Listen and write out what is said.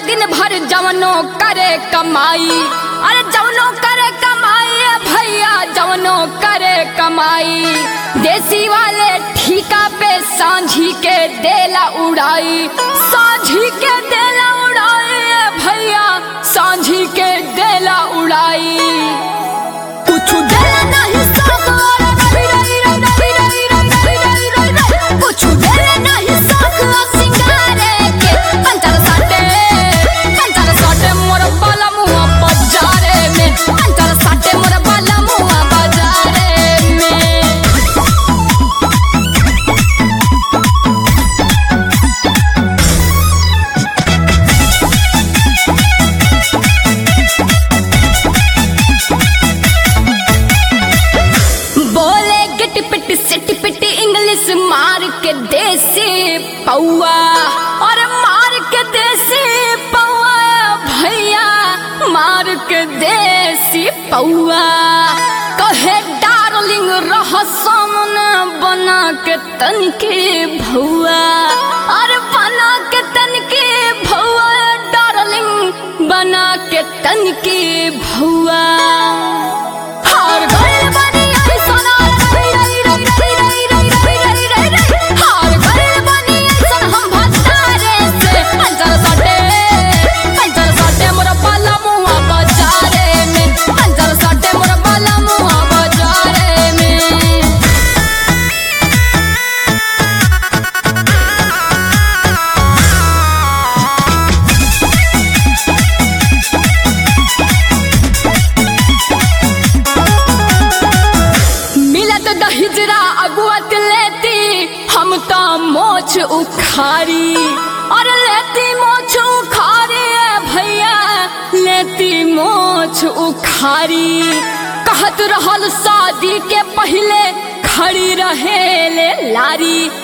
दिन भर जवनो करे कमाई अरे जवनो करे कमाई ए भैया जवनो करे कमाई देसी वाले ठीका पे सांझी के देला उड़ाई सांझी के देला उड़ाई ए भैया सांझी के देला उड़ाई कुछ देला नहीं सागर रवि रवि रवि रवि रवि रवि रवि रवि कुछ देला नहीं सागर सिंगारे के अंतर साटे अंतर साटे मोर बाला मुआ बाजारे में अंतर साटे मोर बाला मुआ बाजारे में बोले गिट पिट सिट पिट इंग्लिश मार के देसी पौआ और मार के देसी पौआ भैया मार के देसी पौआ कहे डार्लिंग रह सामने बना के तनके भौआ और बना के तनके भौआ डार्लिंग बना के तनके भौआ हार गइल बानी ऐसन रई रई रई रई रई रई रई रई रई रई हार गइल बानी ऐसन हम भतारे से पंचर सटे पंचर सटे मोर बाला मुआ बाजारे में पंचर सटे मोर बाला मुआ बाजारे में मिलत दहिजरा अगुअत लेती हम तो मोछ उखारी और लेती मोछ उखारी ए भैया लेती मोछ उखारी कहत रहल शादी के पहले खड़ी रहे ले लारी